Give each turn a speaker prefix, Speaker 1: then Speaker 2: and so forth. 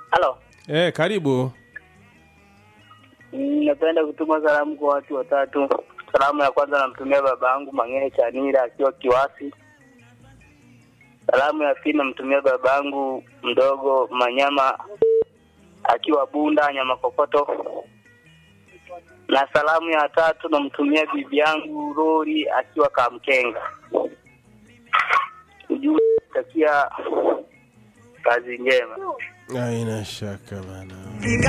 Speaker 1: Halo.
Speaker 2: Eh, karibu.
Speaker 1: Mm, Napenda kutuma salamu kwa watu watatu. Salamu ya kwanza namtumia baba yangu Mang'ee Chanira akiwa Kiwasi. Salamu ya pili namtumia baba yangu mdogo Manyama akiwa Bunda Nyama Kokoto. Na salamu ya tatu namtumia bibi yangu Rori akiwa Kamkenga. Ujumbe takia kazi njema.
Speaker 2: Haina shaka bana.